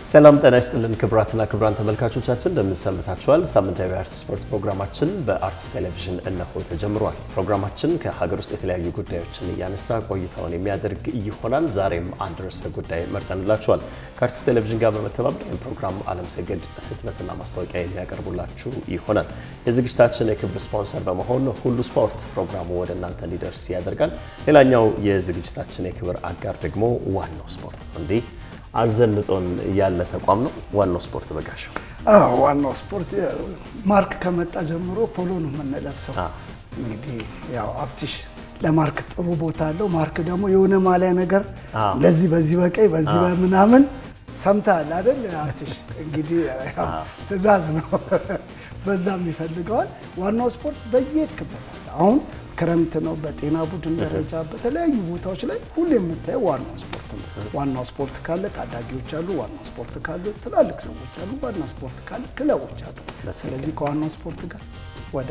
ሰላም ጤና ይስጥልን ክቡራትና ክቡራን ተመልካቾቻችን እንደምን ሰንብታችኋል? ሳምንታዊ የአርት ስፖርት ፕሮግራማችን በአርትስ ቴሌቪዥን እነሆ ተጀምሯል። ፕሮግራማችን ከሀገር ውስጥ የተለያዩ ጉዳዮችን እያነሳ ቆይታውን የሚያደርግ ይሆናል። ዛሬም አንድ ርዕሰ ጉዳይ መርጠንላችኋል። ከአርትስ ቴሌቪዥን ጋር በመተባበር ይህም ፕሮግራም አለም ሰገድ ህትመትና ማስታወቂያ የሚያቀርቡላችሁ ይሆናል። የዝግጅታችን የክብር ስፖንሰር በመሆን ሁሉ ስፖርት ፕሮግራሙ ወደ እናንተ እንዲደርስ ያደርጋል። ሌላኛው የዝግጅታችን የክብር አጋር ደግሞ ዋናው ስፖርት ነው። እንዲህ አዘንጦን ያለ ተቋም ነው። ዋናው ስፖርት በጋሻው አዎ ዋናው ስፖርት ማርክ ከመጣ ጀምሮ ፖሎ ነው የምንለብሰው። እንግዲህ ያው አፕቲሽ ለማርክ ጥሩ ቦታ አለው። ማርክ ደግሞ የሆነ ማሊያ ነገር ለዚህ በዚህ በቀይ በዚህ በምናምን ሰምተሃል አይደል? አፕቲሽ እንግዲህ ያው ትዕዛዝ ነው፣ በዛም ይፈልገዋል። ዋናው ስፖርት በየሄድክበት አሁን ክረምት ነው። በጤና ቡድን ደረጃ በተለያዩ ቦታዎች ላይ ሁሉ የምታየው ዋናው ስፖርት ነው። ዋናው ስፖርት ካለ ታዳጊዎች አሉ። ዋናው ስፖርት ካለ ትላልቅ ሰዎች አሉ። ዋናው ስፖርት ካለ ክለቦች አሉ። ስለዚህ ከዋናው ስፖርት ጋር ወደ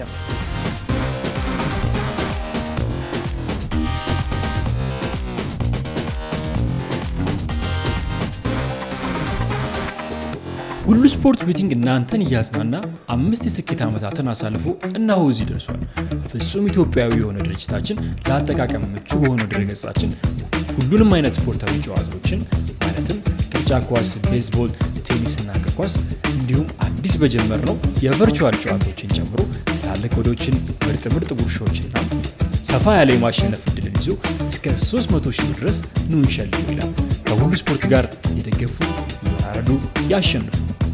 ሁሉ ስፖርት ቤቲንግ እናንተን እያዝናና አምስት የስኬት ዓመታትን አሳልፎ እነሆ እዚህ ደርሷል። ፍጹም ኢትዮጵያዊ የሆነ ድርጅታችን ለአጠቃቀም ምቹ በሆነው ድረገጻችን ሁሉንም አይነት ስፖርታዊ ጨዋታዎችን ማለትም ቅርጫ ኳስ፣ ቤዝቦል፣ ቴኒስና እግር ኳስ እንዲሁም አዲስ በጀመርነው የቨርቹዋል ጨዋታዎችን ጨምሮ ትላልቅ ወዶችን፣ ምርጥ ምርጥ ጉርሻዎችና ሰፋ ያለ የማሸነፍ እድልን ይዞ እስከ 300 ሺህ ብር ድረስ ኑ እንሸልም ይላል። ከሁሉ ስፖርት ጋር የደገፉ ይወራረዱ፣ ያሸንፉ።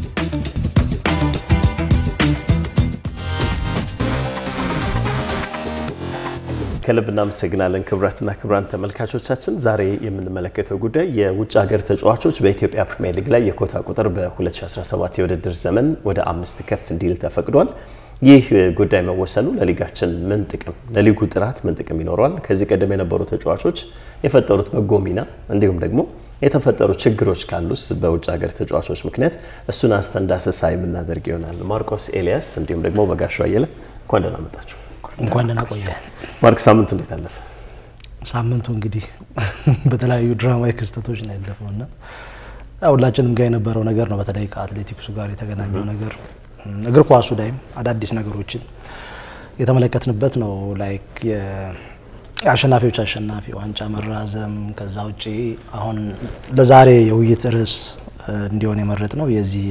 ከልብ እናመሰግናለን። ክቡራትና ክቡራን ተመልካቾቻችን ዛሬ የምንመለከተው ጉዳይ የውጭ ሀገር ተጫዋቾች በኢትዮጵያ ፕሪሚየር ሊግ ላይ የኮታ ቁጥር በ2017 የውድድር ዘመን ወደ አምስት ከፍ እንዲል ተፈቅዷል። ይህ ጉዳይ መወሰኑ ለሊጋችን ምን ጥቅም፣ ለሊጉ ጥራት ምን ጥቅም ይኖረዋል? ከዚህ ቀደም የነበሩ ተጫዋቾች የፈጠሩት በጎ ሚና እንዲሁም ደግሞ የተፈጠሩ ችግሮች ካሉስ በውጭ ሀገር ተጫዋቾች ምክንያት እሱን አንስተን ዳሰሳ የምናደርግ ይሆናል። ማርቆስ ኤልያስ እንዲሁም ደግሞ በጋሻው አየለ እንኳን ደህና መጣችሁ። እንኳን ደህና ቆየ። ማርክ ሳምንቱ እንዴት አለፈ? ሳምንቱ እንግዲህ በተለያዩ ድራማዊ ክስተቶች ነው ያለፈው እና ሁላችንም ጋር የነበረው ነገር ነው። በተለይ ከአትሌቲክሱ ጋር የተገናኘው ነገር እግር ኳሱ ላይም አዳዲስ ነገሮችን የተመለከትንበት ነው። ላይክ የአሸናፊዎች አሸናፊ ዋንጫ መራዘም፣ ከዛ ውጭ አሁን ለዛሬ የውይይት ርዕስ እንዲሆን የመረጥ ነው የዚህ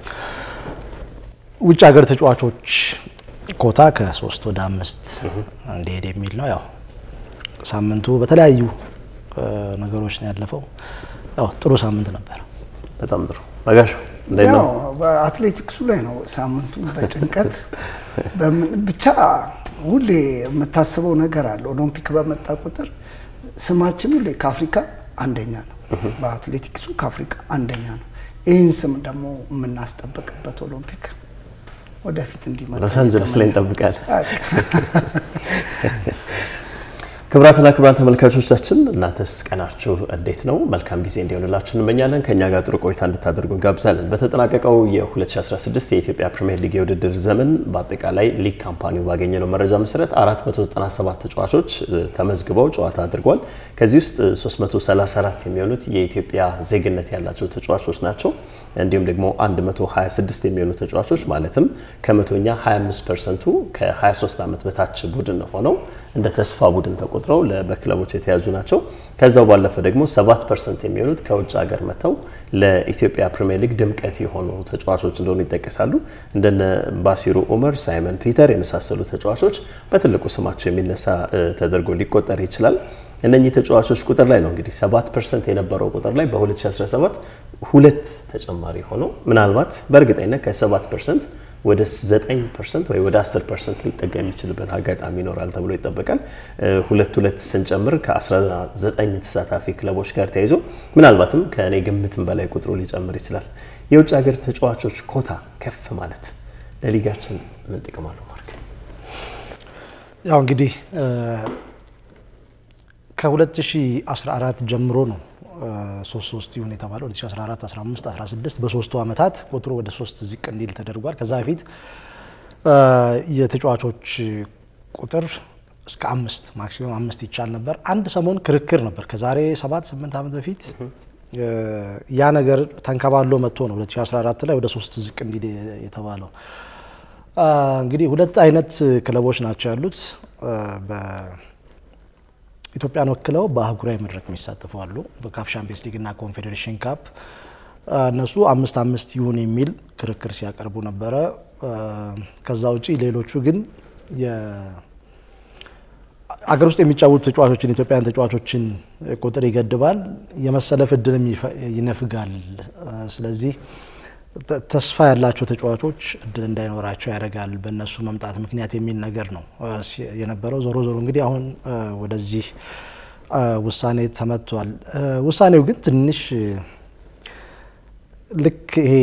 ውጭ ሀገር ተጫዋቾች ኮታ ከሶስት ወደ አምስት እንዲሄድ የሚል ነው። ያው ሳምንቱ በተለያዩ ነገሮች ነው ያለፈው። ያው ጥሩ ሳምንት ነበር። በጣም ጥሩ በጋሻው እንዴት ነው? በአትሌቲክሱ ላይ ነው ሳምንቱ በጭንቀት ብቻ ሁሌ የምታስበው ነገር አለ። ኦሎምፒክ በመጣ ቁጥር ስማችን ሁሌ ከአፍሪካ አንደኛ ነው። በአትሌቲክሱ ከአፍሪካ አንደኛ ነው። ይህን ስም ደግሞ የምናስጠብቅበት ኦሎምፒክ ወደፊት እንዲመጣ ሎስ አንጀለስ ላይ እንጠብቃለን። ክቡራትና ክቡራን ተመልካቾቻችን እናንተስ ቀናችሁ እንዴት ነው? መልካም ጊዜ እንዲሆንላችሁ እንመኛለን። ከእኛ ጋር ጥሩ ቆይታ እንድታደርጉ እንጋብዛለን። በተጠናቀቀው የ2016 የኢትዮጵያ ፕሪምየር ሊግ የውድድር ዘመን በአጠቃላይ ሊግ ካምፓኒው ባገኘነው መረጃ መሰረት 497 ተጫዋቾች ተመዝግበው ጨዋታ አድርጓል። ከዚህ ውስጥ 334 የሚሆኑት የኢትዮጵያ ዜግነት ያላቸው ተጫዋቾች ናቸው። እንዲሁም ደግሞ 126 የሚሆኑ ተጫዋቾች ማለትም ከመቶኛ 25 ፐርሰንቱ ከ23 ዓመት በታች ቡድን ሆነው እንደ ተስፋ ቡድን ተቆጥረው በክለቦች የተያዙ ናቸው። ከዛው ባለፈ ደግሞ 7 ፐርሰንት የሚሆኑት ከውጭ ሀገር መጥተው ለኢትዮጵያ ፕሪሚየር ሊግ ድምቀት የሆኑ ተጫዋቾች እንደሆኑ ይጠቀሳሉ። እንደነ ባሲሩ ኡመር፣ ሳይመን ፒተር የመሳሰሉ ተጫዋቾች በትልቁ ስማቸው የሚነሳ ተደርጎ ሊቆጠር ይችላል። እነኚህ ተጫዋቾች ቁጥር ላይ ነው እንግዲህ 7 ፐርሰንት የነበረው ቁጥር ላይ በ2017 ሁለት ተጨማሪ ሆነው ምናልባት በእርግጠኝነት ከ7 ፐርሰንት ወደ 9 ፐርሰንት ወይ ወደ 10 ፐርሰንት ሊጠጋ የሚችልበት አጋጣሚ ይኖራል ተብሎ ይጠበቃል። ሁለት ሁለት ስንጨምር ከ19 ተሳታፊ ክለቦች ጋር ተያይዞ ምናልባትም ከእኔ ግምትም በላይ ቁጥሩ ሊጨምር ይችላል። የውጭ ሀገር ተጫዋቾች ኮታ ከፍ ማለት ለሊጋችን ምን ጥቅም አለው? ማርክ ያው እንግዲህ ከ2014 ጀምሮ ነው ሶስት ሶስት ይሁን የተባለው 2014፣ 15፣ 16 በሶስቱ ዓመታት ቁጥሩ ወደ ሶስት ዝቅ እንዲል ተደርጓል። ከዛ በፊት የተጫዋቾች ቁጥር እስከ አምስት ማክሲመም አምስት ይቻል ነበር። አንድ ሰሞን ክርክር ነበር ከዛሬ ሰባት ስምንት ዓመት በፊት ያ ነገር ተንከባሎ መጥቶ ነው 2014 ላይ ወደ ሶስት ዝቅ እንዲል የተባለው። እንግዲህ ሁለት አይነት ክለቦች ናቸው ያሉት። በኢትዮጵያን ወክለው በአህጉራዊ መድረክ የሚሳተፉ አሉ። በካፍ ሻምፒየንስ ሊግ እና ኮንፌዴሬሽን ካፕ እነሱ አምስት አምስት ይሁን የሚል ክርክር ሲያቀርቡ ነበረ። ከዛ ውጪ ሌሎቹ ግን አገር ውስጥ የሚጫወቱ ተጫዋቾችን ኢትዮጵያውያን ተጫዋቾችን ቁጥር ይገድባል፣ የመሰለፍ እድልም ይነፍጋል። ስለዚህ ተስፋ ያላቸው ተጫዋቾች እድል እንዳይኖራቸው ያደርጋል በእነሱ መምጣት ምክንያት የሚል ነገር ነው የነበረው። ዞሮ ዞሮ እንግዲህ አሁን ወደዚህ ውሳኔ ተመጥቷል። ውሳኔው ግን ትንሽ ልክ ይሄ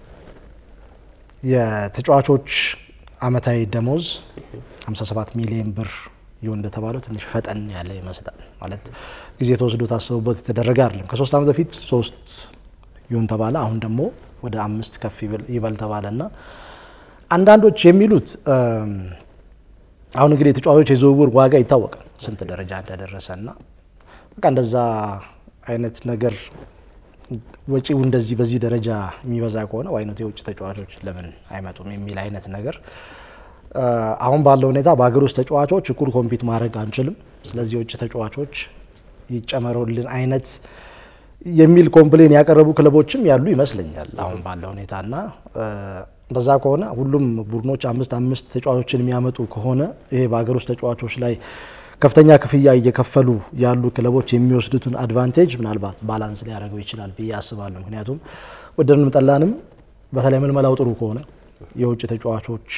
የተጫዋቾች አመታዊ ደሞዝ 57 ሚሊዮን ብር ይሁን እንደተባለው ትንሽ ፈጠን ያለ ይመስላል። ማለት ጊዜ ተወስዶ ታስቦበት የተደረገ አይደለም። ከሶስት ዓመት በፊት ሶስት ይሁን ተባለ። አሁን ደግሞ ወደ አምስት ከፍ ይበል ተባለ እና አንዳንዶች የሚሉት አሁን እንግዲህ የተጫዋቾች የዝውውር ዋጋ ይታወቃል ስንት ደረጃ እንደደረሰ እና በቃ እንደዛ አይነት ነገር ወጪው እንደዚህ በዚህ ደረጃ የሚበዛ ከሆነ ዋይነት የውጭ ተጫዋቾች ለምን አይመጡም የሚል አይነት ነገር አሁን ባለው ሁኔታ በሀገር ውስጥ ተጫዋቾች እኩል ኮምፒት ማድረግ አንችልም፣ ስለዚህ የውጭ ተጫዋቾች ይጨመሩልን አይነት የሚል ኮምፕሌን ያቀረቡ ክለቦችም ያሉ ይመስለኛል አሁን ባለው ሁኔታ እና እንደዛ ከሆነ ሁሉም ቡድኖች አምስት አምስት ተጫዋቾችን የሚያመጡ ከሆነ ይሄ በሀገር ውስጥ ተጫዋቾች ላይ ከፍተኛ ክፍያ እየከፈሉ ያሉ ክለቦች የሚወስዱትን አድቫንቴጅ ምናልባት ባላንስ ሊያደርገው ይችላል ብዬ አስባለሁ። ምክንያቱም ወደድንም ጠላንም በተለይ ምልመላው ጥሩ ከሆነ የውጭ ተጫዋቾች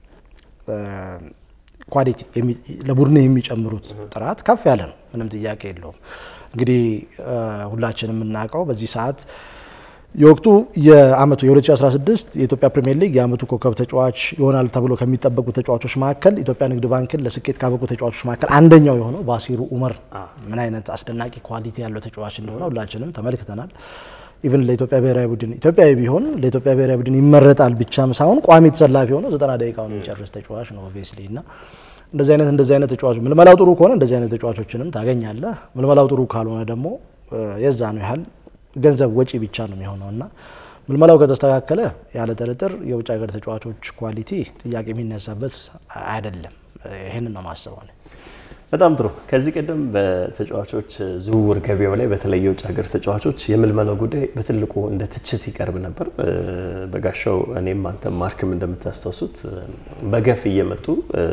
ኳሊቲ ለቡድን የሚጨምሩት ጥራት ከፍ ያለ ነው፣ ምንም ጥያቄ የለውም። እንግዲህ ሁላችንም የምናውቀው በዚህ ሰዓት የወቅቱ የአመቱ የ2016 የኢትዮጵያ ፕሪሚየር ሊግ የአመቱ ኮከብ ተጫዋች ይሆናል ተብሎ ከሚጠበቁ ተጫዋቾች መካከል ኢትዮጵያ ንግድ ባንክን ለስኬት ካበቁ ተጫዋቾች መካከል አንደኛው የሆነው ባሲሩ ኡመር ምን አይነት አስደናቂ ኳሊቲ ያለው ተጫዋች እንደሆነ ሁላችንም ተመልክተናል። ኢቭን ለኢትዮጵያ ብሔራዊ ቡድን ኢትዮጵያዊ ቢሆን ለኢትዮጵያ ብሔራዊ ቡድን ይመረጣል ብቻም ሳይሆን ቋሚ ተሰላፊ ሆኖ ዘጠና ደቂቃውን የሚጨርስ ተጫዋች ነው ኦብቪየስሊ እና እንደዚህ አይነት እንደዚህ አይነት ተጫዋቾች ምልመላው ጥሩ ከሆነ እንደዚህ አይነት ተጫዋቾችንም ታገኛለህ። ምልመላው ጥሩ ካልሆነ ደግሞ የዛ ነው ያህል ገንዘብ ወጪ ብቻ ነው የሚሆነው እና ምልመላው ከተስተካከለ ያለ ጥርጥር የውጭ ሀገር ተጫዋቾች ኳሊቲ ጥያቄ የሚነሳበት አይደለም። ይህንን ነው ማስበው። በጣም ጥሩ። ከዚህ ቀደም በተጫዋቾች ዝውውር ገበያው ላይ በተለይ የውጭ ሀገር ተጫዋቾች የምልመላው ጉዳይ በትልቁ እንደ ትችት ይቀርብ ነበር። በጋሻው እኔም አንተም ማርክም እንደምታስታውሱት በገፍ እየመጡ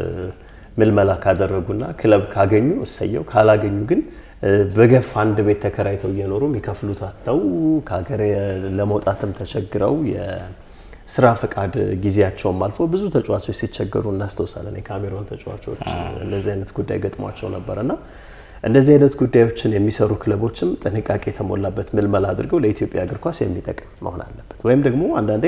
ምልመላ ካደረጉና ክለብ ካገኙ እሰየው፣ ካላገኙ ግን በገፍ አንድ ቤት ተከራይተው እየኖሩ የሚከፍሉት አጥተው ከሀገር ለመውጣትም ተቸግረው የስራ ፈቃድ ጊዜያቸውም አልፎ ብዙ ተጫዋቾች ሲቸገሩ እናስታውሳለን። የካሜሮን ተጫዋቾች እንደዚህ አይነት ጉዳይ ገጥሟቸው ነበር እና እንደዚህ አይነት ጉዳዮችን የሚሰሩ ክለቦችም ጥንቃቄ የተሞላበት ምልመላ አድርገው ለኢትዮጵያ እግር ኳስ የሚጠቅም መሆን አለበት። ወይም ደግሞ አንዳንዴ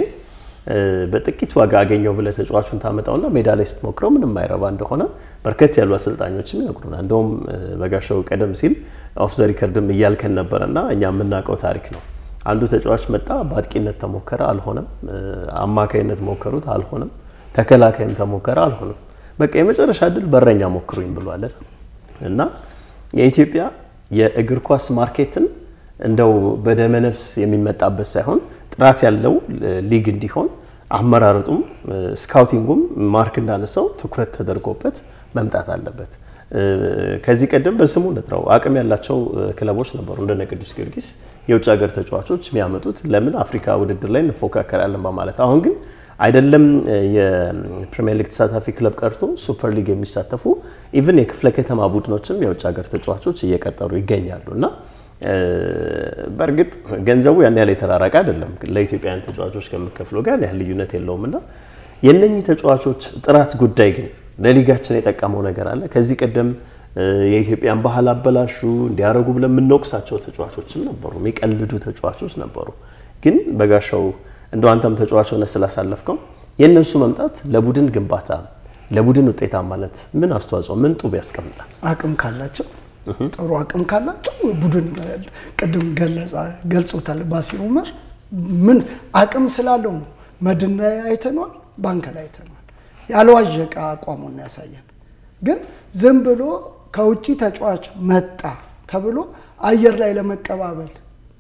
በጥቂት ዋጋ አገኘው ብለህ ተጫዋቹን ታመጣውና ሜዳ ላይ ስትሞክረው ምንም አይረባ እንደሆነ በርከት ያሉ አሰልጣኞችም ይነግሩናል። እንደውም በጋሻው ቀደም ሲል ኦፍ ዘ ሪከርድም እያልከን ነበረና እኛ የምናውቀው ታሪክ ነው። አንዱ ተጫዋች መጣ፣ በአጥቂነት ተሞከረ፣ አልሆነም። አማካይነት ሞከሩት፣ አልሆነም። ተከላካይም ተሞከረ፣ አልሆነም። በቃ የመጨረሻ እድል በረኛ ሞክሩኝ ብሏለን እና የኢትዮጵያ የእግር ኳስ ማርኬትን እንደው በደመነፍስ የሚመጣበት ሳይሆን ጥራት ያለው ሊግ እንዲሆን አመራረጡም ስካውቲንጉም ማርክ እንዳነሳው ትኩረት ተደርጎበት መምጣት አለበት። ከዚህ ቀደም በስሙ ንጥረው አቅም ያላቸው ክለቦች ነበሩ እንደነ ቅዱስ ጊዮርጊስ የውጭ ሀገር ተጫዋቾች የሚያመጡት ለምን አፍሪካ ውድድር ላይ እንፎካከራለን በማለት አሁን ግን አይደለም የፕሪሚየር ሊግ ተሳታፊ ክለብ ቀርቶ ሱፐር ሊግ የሚሳተፉ ኢቭን የክፍለ ከተማ ቡድኖችም የውጭ ሀገር ተጫዋቾች እየቀጠሩ ይገኛሉ እና በእርግጥ ገንዘቡ ያን ያህል የተራራቀ አይደለም። ለኢትዮጵያውያን ተጫዋቾች ከምከፍለው ጋር ያህል ልዩነት የለውም እና የእነኚህ ተጫዋቾች ጥራት ጉዳይ ግን ለሊጋችን የጠቀመው ነገር አለ። ከዚህ ቀደም የኢትዮጵያን ባህል አበላሹ እንዲያደርጉ ብለን የምንወቅሳቸው ተጫዋቾችም ነበሩ፣ የሚቀልዱ ተጫዋቾች ነበሩ። ግን በጋሻው እንደ አንተም ተጫዋች ሆነ ስላሳለፍከው የእነሱ መምጣት ለቡድን ግንባታ ለቡድን ውጤታማነት ምን አስተዋጽኦ ምን ጡብ ያስቀምጣል? አቅም ካላቸው ጥሩ አቅም ካላቸው ቡድን ቅድም ገልጾታል ባሲር ኡመር ምን አቅም ስላለው ነው። መድን ላይ አይተነዋል፣ ባንክ ላይ አይተነዋል። ያልዋዠቀ አቋሙን ያሳየን። ግን ዝም ብሎ ከውጭ ተጫዋች መጣ ተብሎ አየር ላይ ለመቀባበል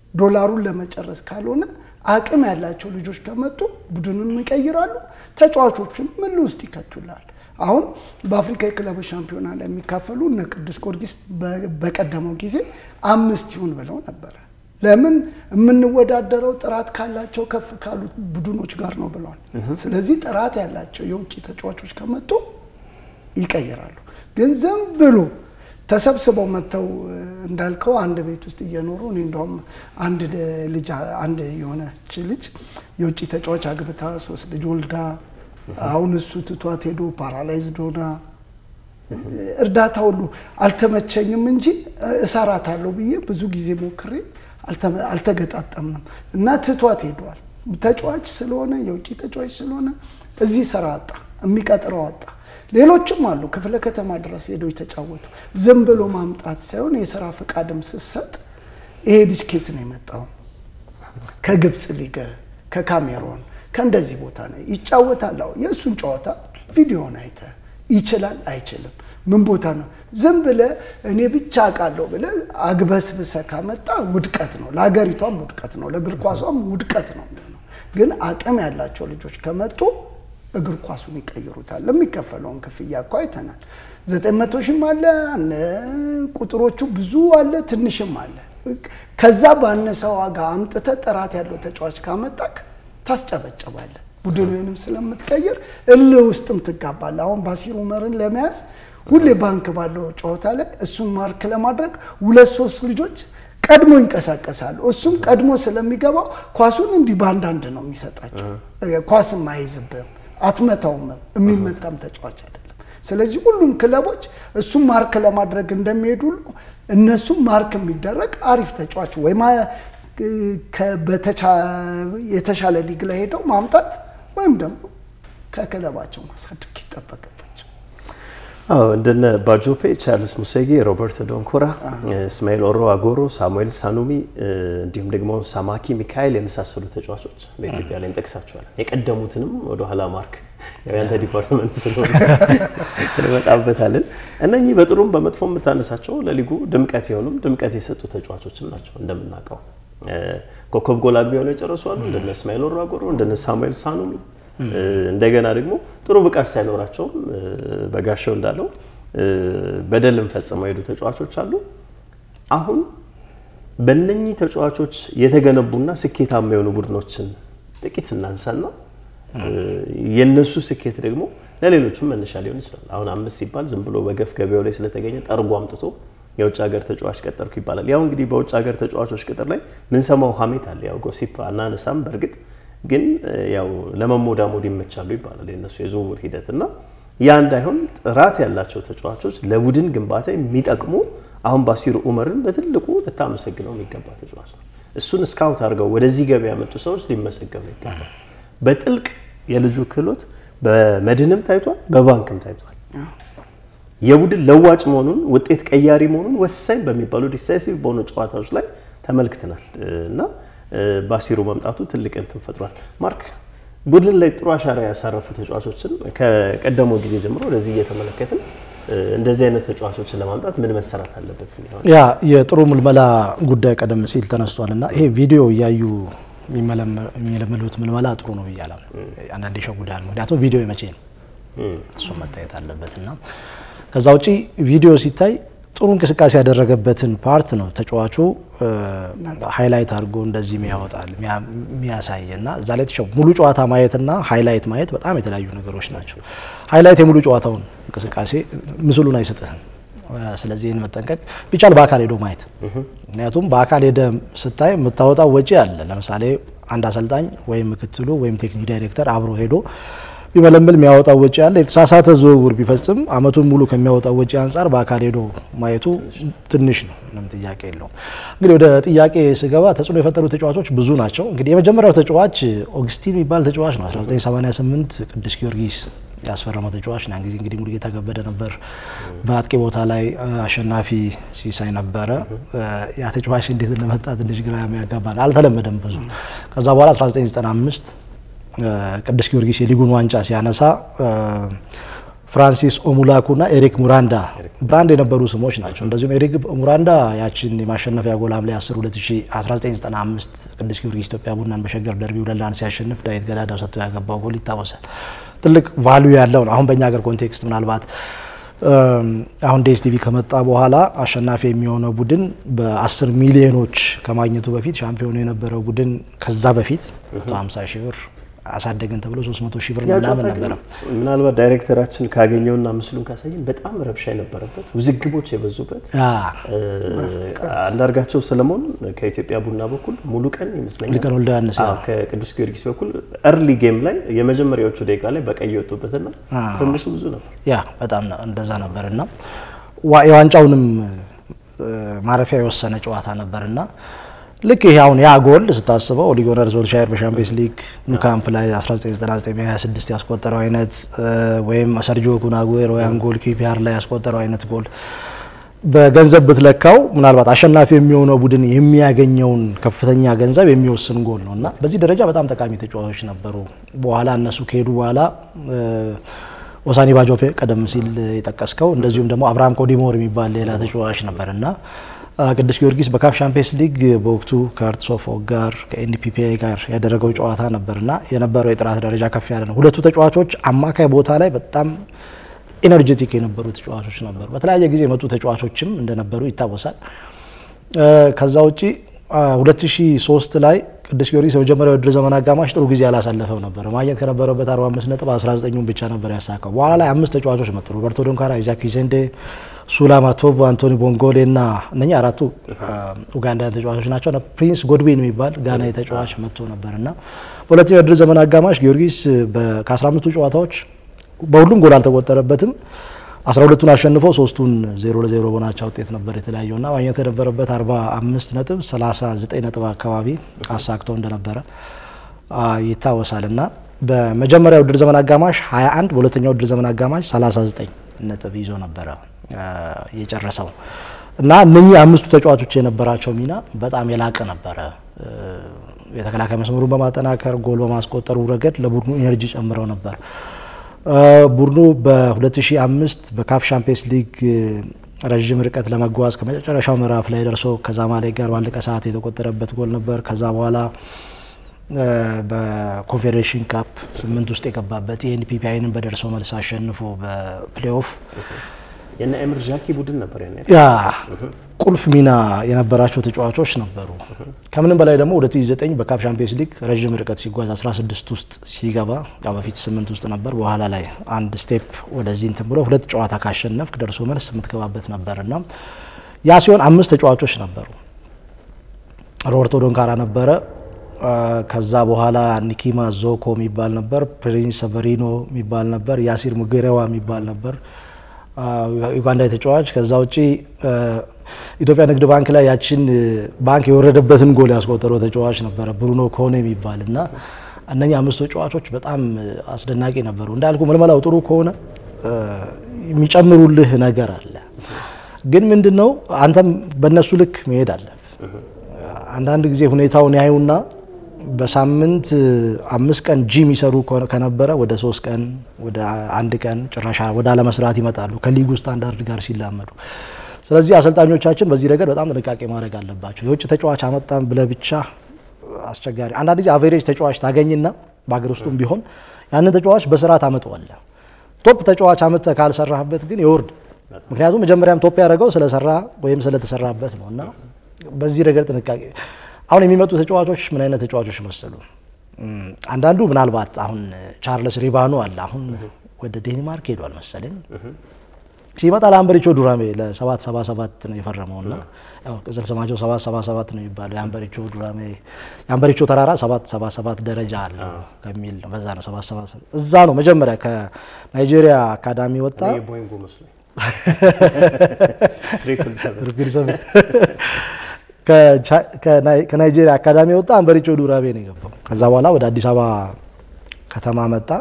ዶላሩን ለመጨረስ ካልሆነ አቅም ያላቸው ልጆች ከመጡ ቡድኑን ይቀይራሉ፣ ተጫዋቾቹን ምን ውስጥ ይከቱላል። አሁን በአፍሪካ የክለቦች ሻምፒዮና ላይ የሚካፈሉ እነ ቅዱስ ጊዮርጊስ በቀደመው ጊዜ አምስት ይሁን ብለው ነበረ። ለምን የምንወዳደረው ጥራት ካላቸው ከፍ ካሉት ቡድኖች ጋር ነው ብለዋል። ስለዚህ ጥራት ያላቸው የውጭ ተጫዋቾች ከመጡ ይቀይራሉ። ግን ዝም ብሎ ተሰብስበው መጥተው እንዳልከው አንድ ቤት ውስጥ እየኖሩ እኔ እንደውም አንድ ልጅ አንድ የሆነች ልጅ የውጭ ተጫዋች አግብታ ሶስት ልጅ ወልዳ አሁን እሱ ትቷት ሄዶ ፓራላይዝድ ሆና እርዳታ ሁሉ አልተመቸኝም እንጂ እሰራታለሁ ብዬ ብዙ ጊዜ ሞክሬ አልተገጣጠምንም እና ትቷት ሄደዋል። ተጫዋች ስለሆነ የውጭ ተጫዋች ስለሆነ እዚህ ስራ አጣ፣ የሚቀጥረው አጣ። ሌሎችም አሉ ክፍለ ከተማ ድረስ ሄደው የተጫወቱ። ዝም ብሎ ማምጣት ሳይሆን የስራ ፈቃድም ስሰጥ ይሄ ልጅ ኬት ነው የመጣው? ከግብፅ ሊግ፣ ከካሜሮን ከእንደዚህ ቦታ ነው ይጫወታል። አዎ የእሱን ጨዋታ ቪዲዮን አይተ ይችላል አይችልም፣ ምን ቦታ ነው ዝም ብለ እኔ ብቻ አውቃለሁ ብለ አግበስብሰ ካመጣ ውድቀት ነው፣ ለሀገሪቷም ውድቀት ነው፣ ለእግር ኳሷም ውድቀት ነው። ግን አቅም ያላቸው ልጆች ከመጡ እግር ኳሱን ይቀይሩታል። የሚከፈለውን ክፍያ እኮ አይተናል። ዘጠኝ መቶ ሺህም አለ ቁጥሮቹ ብዙ አለ፣ ትንሽም አለ። ከዛ ባነሰ ዋጋ አምጥተ ጥራት ያለው ተጫዋች ካመጣክ ታስጨበጨባለ። ቡድንንም ስለምትቀይር እልህ ውስጥም ትጋባለ። አሁን ባሲር ኡመርን ለመያዝ ሁሌ ባንክ ባለው ጨዋታ ላይ እሱን ማርክ ለማድረግ ሁለት ሶስት ልጆች ቀድሞ ይንቀሳቀሳሉ። እሱም ቀድሞ ስለሚገባው ኳሱን እንዲህ በአንዳንድ ነው የሚሰጣቸው። ኳስም አይዝብም፣ አትመታውም። የሚመታም ተጫዋች አይደለም። ስለዚህ ሁሉም ክለቦች እሱም ማርክ ለማድረግ እንደሚሄዱ ሁሉ እነሱም ማርክ የሚደረግ አሪፍ ተጫዋች ወይ የተሻለ ሊግ ላይ ሄደው ማምጣት ወይም ደግሞ ከክለባቸው ማሳደግ ይጠበቅባቸው። አዎ እንደነ ባጆፔ፣ ቻርልስ ሙሴጌ፣ ሮበርቶ ዶንኮራ፣ እስማኤል ኦሮ አጎሮ፣ ሳሙኤል ሳኑሚ እንዲሁም ደግሞ ሳማኪ ሚካኤል የመሳሰሉ ተጫዋቾች በኢትዮጵያ ላይ እንጠቅሳቸዋለን። የቀደሙትንም ወደኋላ ማርክ ያንተ ዲፓርትመንት ስለሆነ እንመጣበታለን። እነኚህ በጥሩም በመጥፎ የምታነሳቸው ለሊጉ ድምቀት የሆኑም ድምቀት የሰጡ ተጫዋቾችም ናቸው። እንደምናውቀው ኮከብ ጎል አግቢ ሆነው የጨረሱ አሉ። እንደነ እስማኤል ኦሮ አጎሮ፣ እንደነ ሳሙኤል ሳኑሚ እንደገና ደግሞ ጥሩ ብቃት ሳይኖራቸውም በጋሻው እንዳለው በደልም ፈጽመው የሄዱ ተጫዋቾች አሉ። አሁን በእነኚህ ተጫዋቾች የተገነቡና ስኬታማ የሆኑ ቡድኖችን ጥቂት እናንሳና የነሱ ስኬት ደግሞ ለሌሎቹም መነሻ ሊሆን ይችላል። አሁን አምስት ሲባል ዝም ብሎ በገፍ ገበያው ላይ ስለተገኘ ጠርጎ አምጥቶ የውጭ ሀገር ተጫዋች ቀጠርኩ ይባላል። ያው እንግዲህ በውጭ ሀገር ተጫዋቾች ቅጥር ላይ ምንሰማው ሀሜት አለ። ያው ጎሲፕ አናነሳም በእርግጥ ግን ያው ለመሞዳሞድ ይመቻሉ ይባላል የነሱ የዝውውር ሂደት እና ያ እንዳይሆን ጥራት ያላቸው ተጫዋቾች ለቡድን ግንባታ የሚጠቅሙ አሁን ባሲር ኡመርን በትልቁ ልታመሰግነው የሚገባ ተጫዋች ነው። እሱን ስካውት አድርገው ወደዚህ ገበያ ያመጡ ሰዎች ሊመሰገኑ ይገባል። በጥልቅ የልጁ ክህሎት በመድንም ታይቷል፣ በባንክም ታይቷል። የቡድን ለዋጭ መሆኑን ውጤት ቀያሪ መሆኑን ወሳኝ በሚባሉ ዲሳይሲቭ በሆኑ ጨዋታዎች ላይ ተመልክተናል እና ባሲሩ መምጣቱ ትልቅ እንትን ፈጥሯል። ማርክ ቡድን ላይ ጥሩ አሻራ ያሳረፉ ተጫዋቾችን ከቀደመው ጊዜ ጀምሮ ወደዚህ እየተመለከትን እንደዚህ አይነት ተጫዋቾችን ለማምጣት ምን መሰራት አለበት? ያ የጥሩ ምልመላ ጉዳይ ቀደም ሲል ተነስቷል እና ይሄ ቪዲዮ እያዩ የሚለመሉት ምልመላ ጥሩ ነው ብያለሁ። አንዳንድ ይሸጉዳል። ምክንያቱም ቪዲዮ የመቼ ነው እሱ መታየት አለበት እና ከዛ ውጪ ቪዲዮ ሲታይ ጥሩ እንቅስቃሴ ያደረገበትን ፓርት ነው ተጫዋቹ ሃይላይት አድርጎ እንደዚህ የሚያወጣል የሚያሳይ እና እዛ ላይ ተሸው ሙሉ ጨዋታ ማየትና ሃይላይት ማየት በጣም የተለያዩ ነገሮች ናቸው። ሃይላይት የሙሉ ጨዋታውን እንቅስቃሴ ምስሉን አይሰጥህም። ስለዚህ ይህን መጠንቀቅ ቢቻል በአካል ሄዶ ማየት። ምክንያቱም በአካል ሄደ ስታይ የምታወጣው ወጪ አለ። ለምሳሌ አንድ አሰልጣኝ ወይም ምክትሉ ወይም ቴክኒክ ዳይሬክተር አብሮ ሄዶ ቢመለምል የሚያወጣው ወጪ አለ። የተሳሳተ ዝውውር ቢፈጽም አመቱን ሙሉ ከሚያወጣው ወጪ አንጻር በአካል ሄዶ ማየቱ ትንሽ ነው፣ ምንም ጥያቄ የለውም። እንግዲህ ወደ ጥያቄ ስገባ ተጽዕኖ የፈጠሩ ተጫዋቾች ብዙ ናቸው። እንግዲህ የመጀመሪያው ተጫዋች ኦግስቲን የሚባል ተጫዋች ነው። 1988 ቅዱስ ጊዮርጊስ ያስፈረመው ተጫዋች ነው። ጊዜ እንግዲህ ሙሉጌታ ከበደ ነበር በአጥቂ ቦታ ላይ አሸናፊ ሲሳይ ነበረ። ያ ተጫዋች እንዴት እንደመጣ ትንሽ ግራ የሚያጋባ አልተለመደም ብዙ። ከዛ በኋላ 1995 ቅዱስ ጊዮርጊስ የሊጉን ዋንጫ ሲያነሳ ፍራንሲስ ኦሙላኩና ኤሪክ ሙራንዳ ብራንድ የነበሩ ስሞች ናቸው። እንደዚሁም ኤሪክ ሙራንዳ ያችን የማሸነፊያ ጎል ሐምሌ 10 1995 ቅዱስ ጊዮርጊስ ኢትዮጵያ ቡናን በሸገር ደርቢ ሁለት ለአንድ ሲያሸንፍ ዳዊት ገዳዳው ሰጥቶ ያገባው ጎል ይታወሳል። ትልቅ ቫልዩ ያለው ነው። አሁን በእኛ ሀገር ኮንቴክስት ምናልባት አሁን ዴስ ቲቪ ከመጣ በኋላ አሸናፊ የሚሆነው ቡድን በ10 ሚሊዮኖች ከማግኘቱ በፊት ሻምፒዮኑ የነበረው ቡድን ከዛ በፊት 150 ሺህ ብር አሳደገን ተብሎ 300 ሺህ ብር ምናምን ነበረ። ምናልባት ዳይሬክተራችን ካገኘውና ምስሉን ካሳየን በጣም ረብሻ የነበረበት ውዝግቦች የበዙበት አንዳርጋቸው ሰለሞን ከኢትዮጵያ ቡና በኩል ሙሉ ቀን ይመስለኛል ሙሉቀን ወልደ ዮሐንስ ከቅዱስ ጊዮርጊስ በኩል እርሊ ጌም ላይ የመጀመሪያዎቹ ደቂቃ ላይ በቀይ የወጡበትና ትንሹ ብዙ ነበር። ያ በጣም እንደዛ ነበር እና የዋንጫውንም ማረፊያ የወሰነ ጨዋታ ነበር እና ልክ ይሄ አሁን ያ ጎል ስታስበው ኦሊ ጉናር ሶልሻየር በሻምፒየንስ ሊግ ኑካምፕ ላይ 1999 ያስቆጠረው አይነት ወይም ሰርጂዮ ኩን አጉዌሮ ያን ጎል ኪፒአር ላይ ያስቆጠረው አይነት ጎል በገንዘብ ብትለካው ምናልባት አሸናፊ የሚሆነው ቡድን የሚያገኘውን ከፍተኛ ገንዘብ የሚወስን ጎል ነው እና በዚህ ደረጃ በጣም ጠቃሚ ተጫዋቾች ነበሩ። በኋላ እነሱ ከሄዱ በኋላ ኦሳኒ ባጆፔ ቀደም ሲል የጠቀስከው እንደዚሁም ደግሞ አብርሃም ኮዲሞር የሚባል ሌላ ተጫዋች ነበር እና ቅዱስ ጊዮርጊስ በካፍ ሻምፒየንስ ሊግ በወቅቱ ከአርትስ ኦፍ ዎክ ጋር ከኤንፒፒአይ ጋር ያደረገው ጨዋታ ነበርና የነበረው የጥራት ደረጃ ከፍ ያለ ነው። ሁለቱ ተጫዋቾች አማካይ ቦታ ላይ በጣም ኤነርጄቲክ የነበሩ ተጫዋቾች ነበሩ። በተለያየ ጊዜ የመጡ ተጫዋቾችም እንደነበሩ ይታወሳል። ከዛ ውጪ 2003 ላይ ቅዱስ ጊዮርጊስ የመጀመሪያው የውድድር ዘመን አጋማሽ ጥሩ ጊዜ አላሳለፈው ነበር። ማግኘት ከነበረበት 45 ነጥብ 19ን ብቻ ነበር ያሳካው። በኋላ ላይ አምስት ተጫዋቾች መጡ። ሮበርቶ ዶንካራ፣ ኢዛክ ኪዜንዴ፣ ሱላማ ቶቮ፣ አንቶኒ ቦንጎሌ እና እነኛ አራቱ ኡጋንዳውያን ተጫዋቾች ናቸው። ፕሪንስ ጎድዊን የሚባል ጋናዊ ተጫዋች መጥቶ ነበር እና በሁለተኛው የውድድር ዘመን አጋማሽ ጊዮርጊስ ከ15ቱ ጨዋታዎች በሁሉም ጎል አልተቆጠረበትም። አስራ ሁለቱን አሸንፎ ሶስቱን ዜሮ ለዜሮ በሆናቸው ውጤት ነበር የተለያየው እና ማግኘት የነበረበት አርባ አምስት ነጥብ ሰላሳ ዘጠኝ ነጥብ አካባቢ አሳክቶ እንደነበረ ይታወሳል እና በመጀመሪያው ውድድር ዘመን አጋማሽ ሀያ አንድ በሁለተኛው ውድድር ዘመን አጋማሽ ሰላሳ ዘጠኝ ነጥብ ይዞ ነበረ የጨረሰው እና እነኚህ አምስቱ ተጫዋቾች የነበራቸው ሚና በጣም የላቀ ነበረ። የተከላካይ መስመሩን በማጠናከር ጎል በማስቆጠሩ ረገድ ለቡድኑ ኢነርጂ ጨምረው ነበር። ቡድኑ በ2005 በካፍ ሻምፒየንስ ሊግ ረዥም ርቀት ለመጓዝ ከመጨረሻው ምዕራፍ ላይ ደርሶ ከዛማሌክ ጋር ባለቀ ሰዓት የተቆጠረበት ጎል ነበር። ከዛ በኋላ በኮንፌዴሬሽን ካፕ ስምንት ውስጥ የገባበት የኤንፒፒአይንን በደርሶ መልስ አሸንፎ በፕሌኦፍ የነ ኤምር ጃኪ ቡድን ነበር ያ ቁልፍ ሚና የነበራቸው ተጫዋቾች ነበሩ። ከምንም በላይ ደግሞ 2009 በካፕ ሻምፒየንስ ሊግ ረዥም ርቀት ሲጓዝ 16 ውስጥ ሲገባ ያው በፊት ስምንት ውስጥ ነበር። በኋላ ላይ አንድ ስቴፕ ወደዚህ እንትን ብሎ ሁለት ጨዋታ ካሸነፍክ ደርሶ መልስ የምትገባበት ነበር እና ያ ሲሆን አምስት ተጫዋቾች ነበሩ። ሮበርቶ ዶንካራ ነበረ። ከዛ በኋላ ኒኪማ ዞኮ የሚባል ነበር። ፕሪንስ ሰቨሪኖ የሚባል ነበር። ያሲር ሙጌሬዋ የሚባል ነበር ዩጋንዳ ተጫዋች። ከዛ ውጪ ኢትዮጵያ ንግድ ባንክ ላይ ያችን ባንክ የወረደበትን ጎል ያስቆጠረው ተጫዋች ነበረ ብሩኖ ኮኔ የሚባል እና እነኛ አምስቱ ተጫዋቾች በጣም አስደናቂ ነበሩ። እንዳልኩ ምልመላው ጥሩ ከሆነ የሚጨምሩልህ ነገር አለ። ግን ምንድን ነው አንተም በእነሱ ልክ መሄድ አለ። አንዳንድ ጊዜ ሁኔታውን ያዩና በሳምንት አምስት ቀን ጂም ይሰሩ ከነበረ ወደ ሶስት ቀን ወደ አንድ ቀን ጭራሽ ወደ አለመስራት ይመጣሉ ከሊጉ ስታንዳርድ ጋር ሲላመዱ። ስለዚህ አሰልጣኞቻችን በዚህ ረገድ በጣም ጥንቃቄ ማድረግ አለባቸው። የውጭ ተጫዋች አመጣን ብለህ ብቻ አስቸጋሪ። አንዳንድ ጊዜ አቬሬጅ ተጫዋች ታገኝና በሀገር ውስጡም ቢሆን ያንን ተጫዋች በስራ ታመጣዋለህ። ቶፕ ተጫዋች አመጥተህ ካልሰራህበት ግን ይወርድ። ምክንያቱም መጀመሪያም ቶፕ ያደረገው ስለሰራ ወይም ስለተሰራበት ነው እና በዚህ ረገድ ጥንቃቄ አሁን የሚመጡ ተጫዋቾች ምን አይነት ተጫዋቾች መሰሉ? አንዳንዱ ምናልባት አሁን ቻርለስ ሪባኖ አለ። አሁን ወደ ዴንማርክ ሄዷል መሰለኝ። ሲመጣ ለአንበሪቾ ዱራሜ ለሰባት ሰባ ሰባት ነው የፈረመው እና ቅጽል ስማቸው ሰባት ሰባ ሰባት ነው የሚባለው። የአንበሪቾ ዱራሜ የአንበሪቾ ተራራ ሰባት ሰባ ሰባት ደረጃ አለ ከሚል ነው። በዛ ነው ሰባት ሰባ ሰባት እዛ ነው መጀመሪያ ከናይጄሪያ አካዳሚ ወጣ። ቦይንጎ መስሎኝ ከናይጄሪያ አካዳሚ ወጣ። አንበሪቾ ዱራሜ ነው የገባው። ከዛ በኋላ ወደ አዲስ አበባ ከተማ መጣ።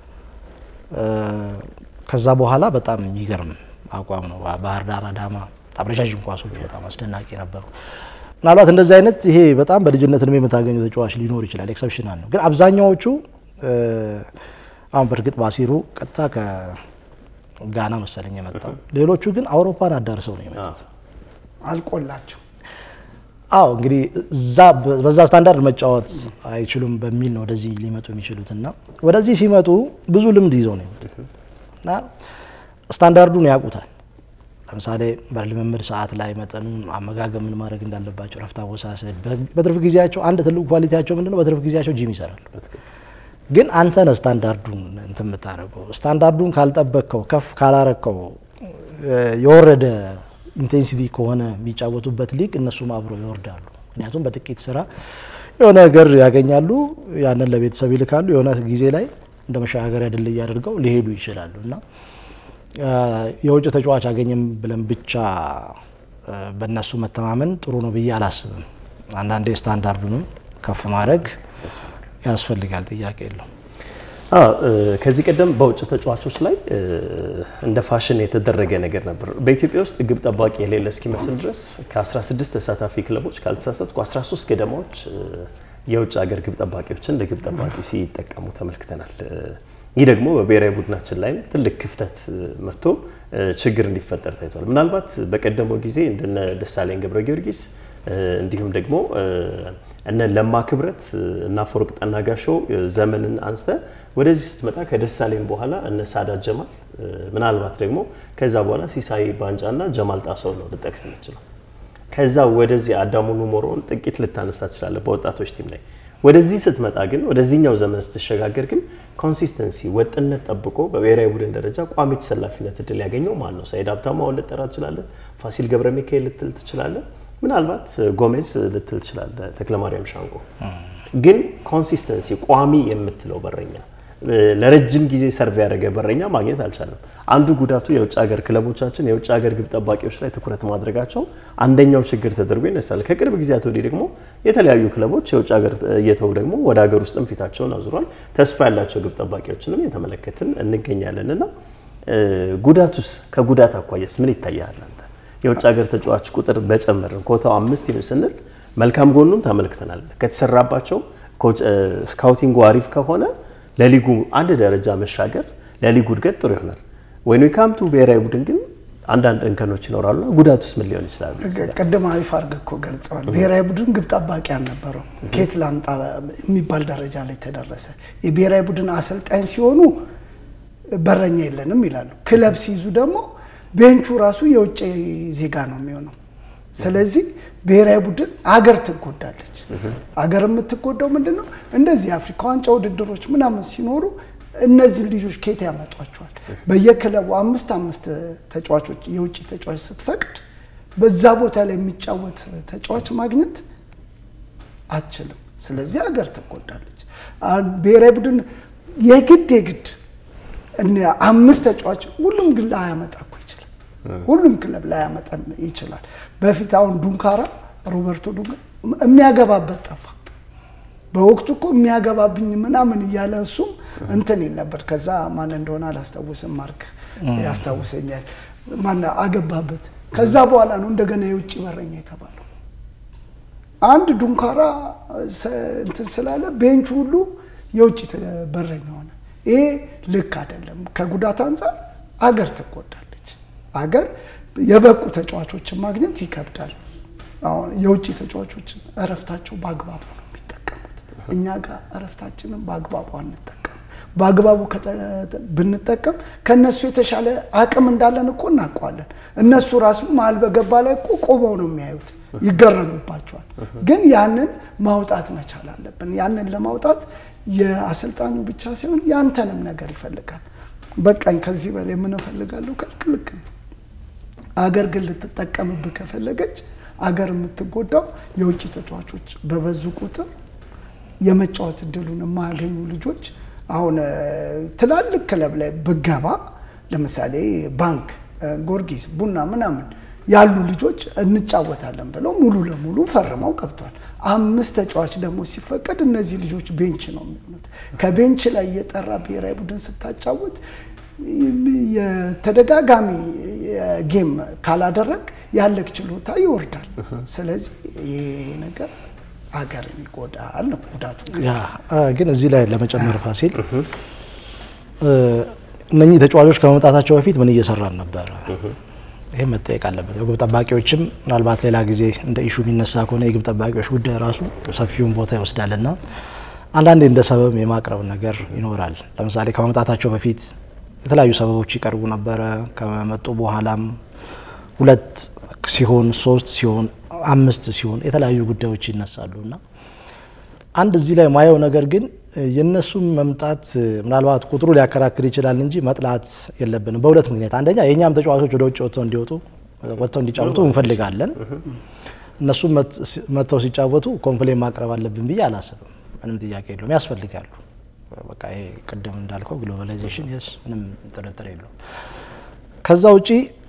ከዛ በኋላ በጣም የሚገርም አቋም ነው። ባህር ዳር፣ አዳማ በጣም ረዣዥም ኳሶች በጣም አስደናቂ ነበሩ። ምናልባት እንደዚህ አይነት ይሄ በጣም በልጅነት እድሜ የምታገኘው ተጫዋች ሊኖር ይችላል፣ ኤክሰፕሽናል ነው። ግን አብዛኛዎቹ አሁን በእርግጥ ባሲሩ ቀጥታ ጋና መሰለኝ የመጣው። ሌሎቹ ግን አውሮፓን አዳርሰው ነው የመጡት። አልቆላቸው አዎ እንግዲህ እዛ በዛ ስታንዳርድ መጫወት አይችሉም በሚል ነው ወደዚህ ሊመጡ የሚችሉት እና ወደዚህ ሲመጡ ብዙ ልምድ ይዘው ነው የመጡት እና ስታንዳርዱን ያውቁታል። ለምሳሌ በልምምድ ሰዓት ላይ መጠኑን፣ አመጋገብ ምን ማድረግ እንዳለባቸው፣ ረፍት አወሳሰድ፣ በትርፍ ጊዜያቸው አንድ ትልቁ ኳሊቲያቸው ምንድነው? በትርፍ ጊዜያቸው ጂም ይሰራሉ። ግን አንተ ነህ ስታንዳርዱን እንትን የምታደርገው። ስታንዳርዱን ካልጠበቅከው፣ ከፍ ካላረከው፣ የወረደ ኢንቴንሲቲ ከሆነ የሚጫወቱበት ሊግ እነሱም አብሮ ይወርዳሉ። ምክንያቱም በጥቂት ስራ የሆነ ነገር ያገኛሉ፣ ያንን ለቤተሰብ ይልካሉ። የሆነ ጊዜ ላይ እንደ መሸጋገሪያ ድልድይ አድርገው ሊሄዱ ይችላሉ እና የውጭ ተጫዋች አገኘም ብለን ብቻ በእነሱ መተማመን ጥሩ ነው ብዬ አላስብም። አንዳንዴ ስታንዳርዱንም ከፍ ማድረግ ያስፈልጋል፣ ጥያቄ የለው። ከዚህ ቀደም በውጭ ተጫዋቾች ላይ እንደ ፋሽን የተደረገ ነገር ነበር። በኢትዮጵያ ውስጥ ግብ ጠባቂ የሌለ እስኪመስል ድረስ ከ16 ተሳታፊ ክለቦች ካልተሳሳትኩ 13 ገደማዎች የውጭ ሀገር ግብ ጠባቂዎችን እንደ ግብ ጠባቂ ሲጠቀሙ ተመልክተናል። ይህ ደግሞ በብሔራዊ ቡድናችን ላይ ትልቅ ክፍተት መጥቶ ችግር እንዲፈጠር ታይቷል። ምናልባት በቀደመው ጊዜ እንደነ ደሳለኝ ገብረ ጊዮርጊስ እንዲሁም ደግሞ እነ ለማ ክብረት እና አፈወርቅ ጠናጋሾው ዘመንን አንስተ ወደዚህ ስትመጣ ከደሳለኝ በኋላ እነ ሳዳት ጀማል ምናልባት ደግሞ ከዛ በኋላ ሲሳይ ባንጫና ጀማል ጣሰው ነው ልጠቅስ የምችለው። ከዛ ወደዚህ አዳሙ ኑሞሮን ጥቂት ልታነሳ ትችላለህ በወጣቶች ቲም ላይ። ወደዚህ ስትመጣ ግን ወደዚህኛው ዘመን ስትሸጋገር ግን ኮንሲስተንሲ ወጥነት ጠብቆ በብሔራዊ ቡድን ደረጃ ቋሚ ተሰላፊነት እድል ያገኘው ማን ነው? ሰይድ ሀብታሙ አሁን ልጠራ ትችላለህ። ፋሲል ገብረ ሚካኤል ልትል ትችላለህ። ምናልባት ጎሜዝ ልትል ትችላለህ። ተክለማርያም ሻንቆ ግን ኮንሲስተንሲ ቋሚ የምትለው በረኛ ለረጅም ጊዜ ሰርቭ ያደረገ በረኛ ማግኘት አልቻለም። አንዱ ጉዳቱ የውጭ ሀገር ክለቦቻችን የውጭ ሀገር ግብ ጠባቂዎች ላይ ትኩረት ማድረጋቸው አንደኛው ችግር ተደርጎ ይነሳል። ከቅርብ ጊዜያት ወዲህ ደግሞ የተለያዩ ክለቦች የውጭ ሀገር እየተው ደግሞ ወደ ሀገር ውስጥም ፊታቸውን አዙሯል። ተስፋ ያላቸው ግብ ጠባቂዎችንም የተመለከትን እንገኛለን እና ጉዳቱስ ከጉዳት አኳያስ ምን ይታያል? አንተ የውጭ ሀገር ተጫዋች ቁጥር በጨመርን ኮታው አምስት ይሁን ስንል መልካም ጎኑን ተመልክተናል። ከተሰራባቸው ስካውቲንጉ አሪፍ ከሆነ ለሊጉ አንድ ደረጃ መሻገር ለሊጉ እድገት ጥሩ ይሆናል። ወይኑ ካምቱ ብሔራዊ ቡድን ግን አንዳንድ እንከኖች ይኖራሉና ጉዳቱስ ምን ሊሆን ይችላል? ቅድም አሪፍ አድርገህ እኮ ገልጸዋል። ብሔራዊ ቡድን ግብ ጠባቂ አልነበረው። ኬት ላምጣ የሚባል ደረጃ ላይ ተደረሰ። የብሔራዊ ቡድን አሰልጣኝ ሲሆኑ በረኛ የለንም ይላሉ። ክለብ ሲይዙ ደግሞ ቤንቹ ራሱ የውጭ ዜጋ ነው የሚሆነው። ስለዚህ ብሔራዊ ቡድን አገር ትጎዳለች። አገር የምትጎዳው ምንድን ነው? እንደዚህ የአፍሪካ ዋንጫ ውድድሮች ምናምን ሲኖሩ እነዚህ ልጆች ኬት ያመጧቸዋል? በየክለቡ አምስት አምስት ተጫዋቾች የውጭ ተጫዋች ስትፈቅድ በዛ ቦታ ላይ የሚጫወት ተጫዋች ማግኘት አችልም። ስለዚህ ሀገር ትጎዳለች። ብሔራዊ ቡድን የግድ የግድ አምስት ተጫዋች ሁሉም ግን ላያመጣ እኮ ይችላል። ሁሉም ክለብ ላያመጣ ይችላል። በፊት አሁን ዱንካራ ሮበርቶ ዱንካ የሚያገባበት ጠፋ። በወቅቱ እኮ የሚያገባብኝ ምናምን እያለ እሱም እንትን ይል ነበር። ከዛ ማን እንደሆነ አላስታውስም፣ ማርክ ያስታውሰኛል። ማን አገባበት። ከዛ በኋላ ነው እንደገና የውጭ በረኛ የተባለው። አንድ ዱንካራ እንትን ስላለ ቤንቹ ሁሉ የውጭ በረኛ ሆነ። ይሄ ልክ አይደለም። ከጉዳት አንጻር አገር ትጎዳለች። አገር የበቁ ተጫዋቾችን ማግኘት ይከብዳል። አሁን የውጭ ተጫዋቾችን እረፍታቸው በአግባቡ ነው የሚጠቀሙት። እኛ ጋር እረፍታችንን በአግባቡ አንጠቀም። በአግባቡ ብንጠቀም ከእነሱ የተሻለ አቅም እንዳለን እኮ እናውቀዋለን። እነሱ ራሱ መሀል በገባ ላይ እኮ ቆመው ነው የሚያዩት፣ ይገረሙባቸዋል። ግን ያንን ማውጣት መቻል አለብን። ያንን ለማውጣት የአሰልጣኙ ብቻ ሳይሆን ያንተንም ነገር ይፈልጋል። በቃኝ ከዚህ በላይ ምን እፈልጋለሁ ካልክ ልክ ነው። አገር ግን ልትጠቀምብህ ከፈለገች አገር የምትጎዳው የውጭ ተጫዋቾች በበዙ ቁጥር የመጫወት እድሉን የማያገኙ ልጆች አሁን ትላልቅ ክለብ ላይ ብገባ ለምሳሌ ባንክ፣ ጊዮርጊስ፣ ቡና ምናምን ያሉ ልጆች እንጫወታለን ብለው ሙሉ ለሙሉ ፈርመው ገብቷል። አምስት ተጫዋች ደግሞ ሲፈቀድ እነዚህ ልጆች ቤንች ነው የሚሆኑት። ከቤንች ላይ የጠራ ብሔራዊ ቡድን ስታጫወት የተደጋጋሚ ጌም ካላደረግ ያለክ ችሎታ ይወርዳል። ስለዚህ ይሄ ነገር ሀገርን ይጎዳል ነው ጉዳቱ። ያ ግን እዚህ ላይ ለመጨመር ፋሲል እነኚህ ተጫዋቾች ከመምጣታቸው በፊት ምን እየሰራን ነበረ? ይህ መጠየቅ አለበት። የግብ ጠባቂዎችም ምናልባት ሌላ ጊዜ እንደ ኢሹ የሚነሳ ከሆነ የግብ ጠባቂዎች ጉዳይ ራሱ ሰፊውን ቦታ ይወስዳልና አንዳንዴ እንደ ሰበብ የማቅረብ ነገር ይኖራል። ለምሳሌ ከመምጣታቸው በፊት የተለያዩ ሰበቦች ይቀርቡ ነበረ። ከመጡ በኋላም ሁለት ሲሆን ሶስት ሲሆን አምስት ሲሆን የተለያዩ ጉዳዮች ይነሳሉ እና አንድ እዚህ ላይ ማየው ነገር ግን የእነሱም መምጣት ምናልባት ቁጥሩ ሊያከራክር ይችላል እንጂ መጥላት የለብንም በሁለት ምክንያት። አንደኛ የእኛም ተጫዋቾች ወደ ውጭ ወጥተው እንዲወጡ ወጥተው እንዲጫወቱ እንፈልጋለን። እነሱም መጥተው ሲጫወቱ ኮምፕሌን ማቅረብ አለብን ብዬ አላስብም። ምንም ጥያቄ የለውም፣ ያስፈልጋሉ። በቃ ይሄ ቅድም እንዳልከው ግሎባላይዜሽን የስ ምንም ጥርጥር የለውም። ከዛ ውጪ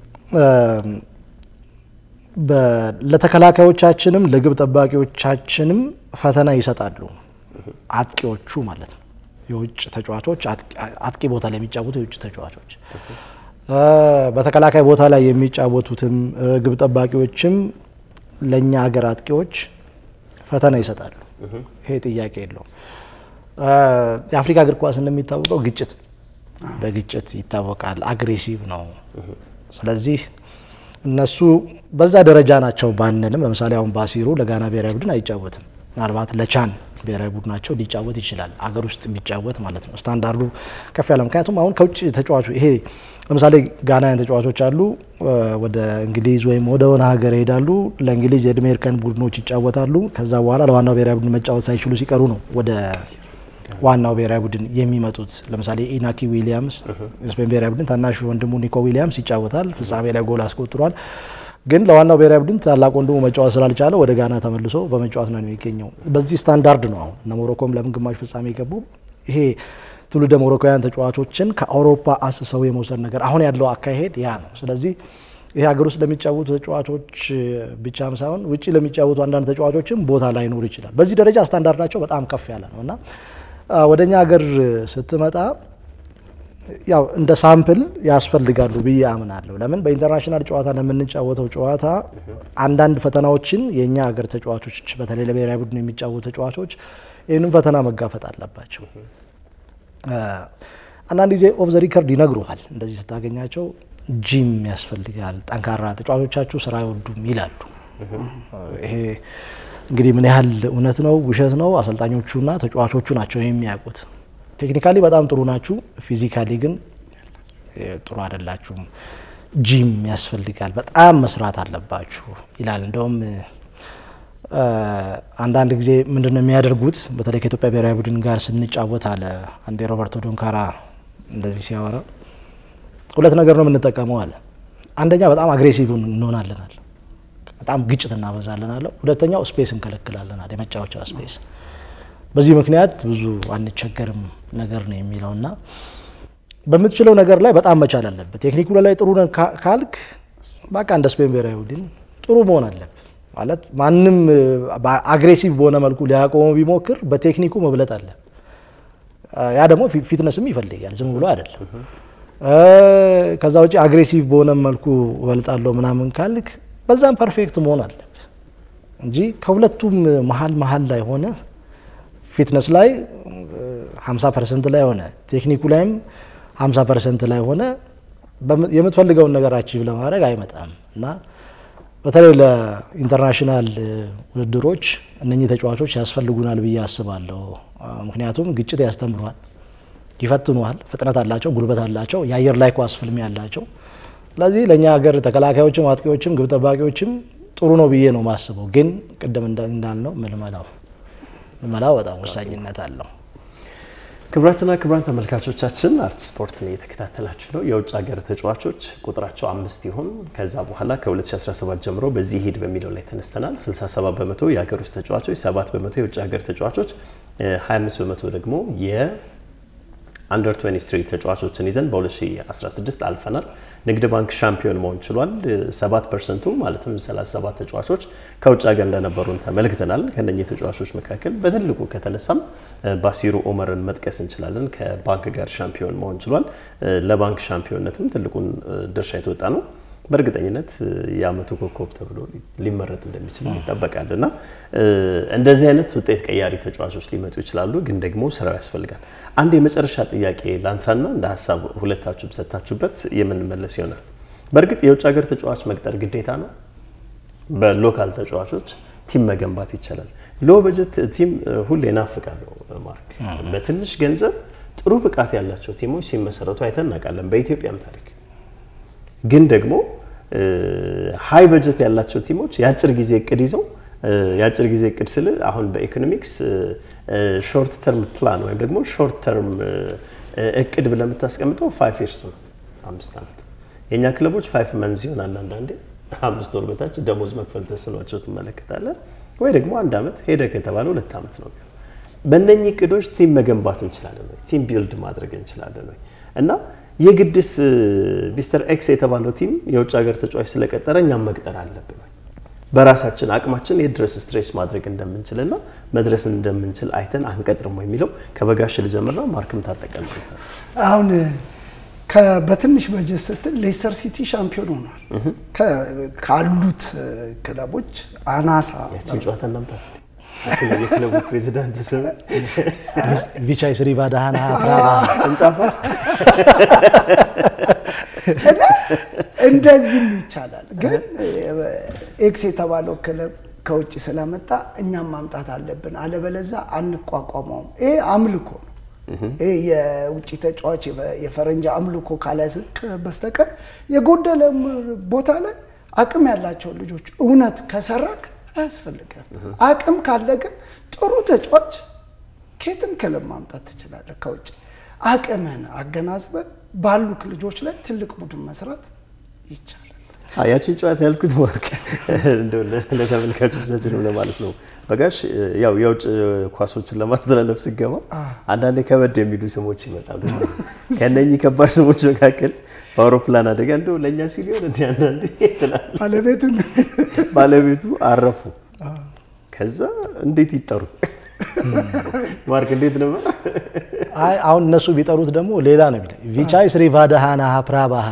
ለተከላካዮቻችንም ለግብ ጠባቂዎቻችንም ፈተና ይሰጣሉ። አጥቂዎቹ ማለት ነው። የውጭ ተጫዋቾች አጥቂ ቦታ ላይ የሚጫወቱ የውጭ ተጫዋቾች በተከላካይ ቦታ ላይ የሚጫወቱትም ግብ ጠባቂዎችም ለእኛ ሀገር አጥቂዎች ፈተና ይሰጣሉ። ይሄ ጥያቄ የለውም። የአፍሪካ እግር ኳስ እንደሚታወቀው ግጭት በግጭት ይታወቃል። አግሬሲቭ ነው። ስለዚህ እነሱ በዛ ደረጃ ናቸው ባንልም፣ ለምሳሌ አሁን ባሲሩ ለጋና ብሔራዊ ቡድን አይጫወትም። ምናልባት ለቻን ብሔራዊ ቡድናቸው ሊጫወት ይችላል። አገር ውስጥ ቢጫወት ማለት ነው። ስታንዳርዱ ከፍ ያለ ምክንያቱም አሁን ከውጭ ተጫዋቹ ይሄ ለምሳሌ ጋናያን ተጫዋቾች አሉ፣ ወደ እንግሊዝ ወይም ወደ ሆነ ሀገር ይሄዳሉ። ለእንግሊዝ የዕድሜ እርከን ቡድኖች ይጫወታሉ። ከዛ በኋላ ለዋናው ብሔራዊ ቡድን መጫወት ሳይችሉ ሲቀሩ ነው ወደ ዋናው ብሔራዊ ቡድን የሚመጡት። ለምሳሌ ኢናኪ ዊሊያምስ የስፔን ብሔራዊ ቡድን ታናሹ ወንድሙ ኒኮ ዊሊያምስ ይጫወታል። ፍጻሜ ላይ ጎል አስቆጥሯል። ግን ለዋናው ብሔራዊ ቡድን ታላቅ ወንድሙ መጫወት ስላልቻለ ወደ ጋና ተመልሶ በመጫወት ነው የሚገኘው። በዚህ ስታንዳርድ ነው አሁን እነ ሞሮኮም ለምን ግማሽ ፍጻሜ የገቡ ይሄ ትውልደ ሞሮኮውያን ተጫዋቾችን ከአውሮፓ አስሰው የመውሰድ ነገር አሁን ያለው አካሄድ ያ ነው። ስለዚህ ይሄ ሀገር ውስጥ ለሚጫወቱ ተጫዋቾች ብቻም ሳይሆን ውጭ ለሚጫወቱ አንዳንድ ተጫዋቾችም ቦታ ላይኖር ይችላል። በዚህ ደረጃ ስታንዳርዳቸው በጣም ከፍ ያለ ነው እና ወደ እኛ ሀገር ስትመጣ ያው እንደ ሳምፕል ያስፈልጋሉ ብዬ አምናለሁ። ለምን በኢንተርናሽናል ጨዋታ ለምንጫወተው ጨዋታ አንዳንድ ፈተናዎችን የእኛ ሀገር ተጫዋቾች በተለይ ለብሔራዊ ቡድን የሚጫወቱ ተጫዋቾች ይህንም ፈተና መጋፈጥ አለባቸው። አንዳንድ ጊዜ ኦፍ ዘ ሪከርድ ይነግሩሃል። እንደዚህ ስታገኛቸው ጂም ያስፈልጋል፣ ጠንካራ ተጫዋቾቻችሁ ስራ አይወዱም ይላሉ። ይሄ እንግዲህ ምን ያህል እውነት ነው ውሸት ነው አሰልጣኞቹና ተጫዋቾቹ ናቸው የሚያውቁት። ቴክኒካሊ በጣም ጥሩ ናችሁ፣ ፊዚካሊ ግን ጥሩ አይደላችሁም። ጂም ያስፈልጋል፣ በጣም መስራት አለባችሁ ይላል። እንደውም አንዳንድ ጊዜ ምንድን ነው የሚያደርጉት በተለይ ከኢትዮጵያ ብሔራዊ ቡድን ጋር ስንጫወት አለ አንዴ ሮበርቶ ዶንካራ እንደዚህ ሲያወራ ሁለት ነገር ነው የምንጠቀመው አለ። አንደኛ በጣም አግሬሲቭ እንሆናለን አለ በጣም ግጭት እናበዛለን አለ። ሁለተኛው ስፔስ እንከለክላለን አለ፣ የመጫወቻ ስፔስ። በዚህ ምክንያት ብዙ አንቸገርም ነገር ነው የሚለው እና በምትችለው ነገር ላይ በጣም መቻል አለበት። ቴክኒኩ ላይ ጥሩ ነን ካልክ በቃ እንደ ስፔን ብሔራዊ ቡድን ጥሩ መሆን አለበት ማለት ማንም አግሬሲቭ በሆነ መልኩ ሊያቆመው ቢሞክር በቴክኒኩ መብለጥ አለ። ያ ደግሞ ፊትነስም ይፈልጋል፣ ዝም ብሎ አይደለም። ከዛ ውጭ አግሬሲቭ በሆነ መልኩ እበልጣለሁ ምናምን ካልክ በዛም ፐርፌክት መሆን አለብህ እንጂ ከሁለቱም መሀል መሀል ላይ ሆነ ፊትነስ ላይ 50 ፐርሰንት ላይ ሆነ ቴክኒኩ ላይም 50 ፐርሰንት ላይ ሆነ የምትፈልገውን ነገር አቺቭ ለማድረግ አይመጣም እና በተለይ ለኢንተርናሽናል ውድድሮች እነኚህ ተጫዋቾች ያስፈልጉናል ብዬ አስባለሁ። ምክንያቱም ግጭት ያስተምሯል፣ ይፈትኗል፣ ፍጥነት አላቸው፣ ጉልበት አላቸው፣ የአየር ላይ ኳስ ፍልሚያ አላቸው። ስለዚህ ለእኛ ሀገር ተከላካዮችም አጥቂዎችም ግብ ጠባቂዎችም ጥሩ ነው ብዬ ነው ማስበው። ግን ቅድም እንዳልነው ምልመላው ምልመላው በጣም ወሳኝነት አለው። ክቡራትና ክቡራን ተመልካቾቻችን አርት ስፖርትን እየተከታተላችሁ ነው። የውጭ ሀገር ተጫዋቾች ቁጥራቸው አምስት ይሁን ከዛ በኋላ ከ2017 ጀምሮ በዚህ ሂድ በሚለው ላይ ተነስተናል። 67 በመቶ የሀገር ውስጥ ተጫዋቾች፣ 7 በመቶ የውጭ ሀገር ተጫዋቾች፣ 25 በመቶ ደግሞ አንደር 23 ተጫዋቾችን ይዘን በ2016 አልፈናል። ንግድ ባንክ ሻምፒዮን መሆን ችሏል። 7 ፐርሰንቱ ማለትም 37 ተጫዋቾች ከውጭ ሀገር እንደነበሩን ተመልክተናል። ከነኚህ ተጫዋቾች መካከል በትልቁ ከተነሳም ባሲሩ ኦመርን መጥቀስ እንችላለን። ከባንክ ጋር ሻምፒዮን መሆን ችሏል። ለባንክ ሻምፒዮንነትም ትልቁን ድርሻ የተወጣ ነው። በእርግጠኝነት የአመቱ ኮከብ ተብሎ ሊመረጥ እንደሚችል ይጠበቃል እና እንደዚህ አይነት ውጤት ቀያሪ ተጫዋቾች ሊመጡ ይችላሉ፣ ግን ደግሞ ስራው ያስፈልጋል። አንድ የመጨረሻ ጥያቄ ላንሳና እንደ ሀሳብ ሁለታችሁም ሰጥታችሁበት የምንመለስ ይሆናል። በእርግጥ የውጭ ሀገር ተጫዋች መቅጠር ግዴታ ነው? በሎካል ተጫዋቾች ቲም መገንባት ይቻላል። ሎ በጀት ቲም ሁሌ ናፍቃለሁ። ማርክ በትንሽ ገንዘብ ጥሩ ብቃት ያላቸው ቲሞች ሲመሰረቱ አይተን እናውቃለን፣ በኢትዮጵያም ታሪክ። ግን ደግሞ ሀይ በጀት ያላቸው ቲሞች የአጭር ጊዜ እቅድ ይዘው የአጭር ጊዜ እቅድ ስል አሁን በኢኮኖሚክስ ሾርት ተርም ፕላን ወይም ደግሞ ሾርት ተርም እቅድ ብለህ የምታስቀምጠው ፋይቭ ይርስ ነው፣ አምስት ዓመት። የእኛ ክለቦች ፋይቭ መንዝ ይሆናል አንዳንዴ አምስት ወር በታች ደሞዝ መክፈል ተስኗቸው ትመለከታለን። ወይ ደግሞ አንድ ዓመት ሄደ ከተባለ ሁለት ዓመት ነው። በእነኚህ እቅዶች ቲም መገንባት እንችላለን ወይ? ቲም ቢልድ ማድረግ እንችላለን ወይ? እና የግድስ ሚስተር ኤክስ የተባለው ቲም የውጭ ሀገር ተጫዋች ስለቀጠረ እኛም መቅጠር አለብን ወይ? በራሳችን አቅማችን የት ድረስ ስትሬስ ማድረግ እንደምንችልና መድረስ እንደምንችል አይተን አንቀጥርም ወይ የሚለው ከበጋሽ ልጀምርና ማርክም ታጠቀም አሁን በትንሽ በጀት ስትል ሌስተር ሲቲ ሻምፒዮን ሆኗል። ካሉት ክለቦች አናሳ ያችን ጨዋታ እናምጣት። የክለቡ ፕሬዚዳንት ስም ቪቻይ ስሪ ባዳሃና እንጻፋ እንደዚህም ይቻላል። ግን ኤክስ የተባለው ክለብ ከውጭ ስለመጣ እኛም ማምጣት አለብን፣ አለበለዛ አንቋቋመውም። ይሄ አምልኮ ነው። ይህ የውጭ ተጫዋች የፈረንጅ አምልኮ ካላስክ በስተቀር የጎደለ ቦታ ላይ አቅም ያላቸው ልጆች እውነት ከሰራክ አያስፈልግም። አቅም ካለ ግን ጥሩ ተጫዋች ከየትም ክለብ ማምጣት ትችላለህ ከውጭ። አቅምህን አገናዝበህ ባሉክ ልጆች ላይ ትልቅ ቡድን መስራት ይቻላል። ያችን ጨዋታ ያልኩት ማርክ እንደው ለተመልካቾቻችን ሆነ ማለት ነው። በጋሽ ያው የውጭ ኳሶችን ለማስተላለፍ ሲገባ አንዳንዴ ከበድ የሚሉ ስሞች ይመጣሉ። ከነኚህ ከባድ ስሞች መካከል በአውሮፕላን አደጋ እንደው ለእኛ ሲል ይሆን እንዲ አንዳንዴ ትላለህ። ባለቤቱን ባለቤቱ አረፉ። ከዛ እንዴት ይጠሩ? ማርክ እንዴት ነበር? አይ አሁን እነሱ ቢጠሩት ደግሞ ሌላ ነው የሚለው ቪቻይ ስሪ ቫዳሃና ፕራባሃ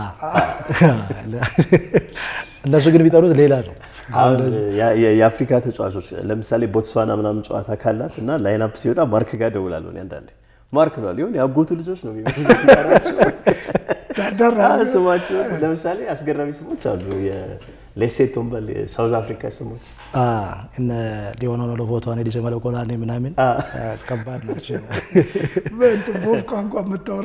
እነሱ ግን ቢጠሩት ሌላ ነው። አሁን የአፍሪካ ተጫዋቾች ለምሳሌ ቦትስዋና ምናምን ጨዋታ ካላት እና ላይናፕ ሲወጣ ማርክ ጋር ደውላለሁ እኔ አንዳንዴ ማርክ ነው ሊሆን የአጎቱ ልጆች ነው የሚመስሉት ስማቸው። ለምሳሌ አስገራሚ ስሞች አሉ። የሌሴቶን በል ሳውዝ አፍሪካ ስሞች እነ ሊሆነ ነው ለቦታዋን ዲሰ መለቆላኔ ምናምን ከባድ ናቸው። ቦብ ቋንቋ የምታወራ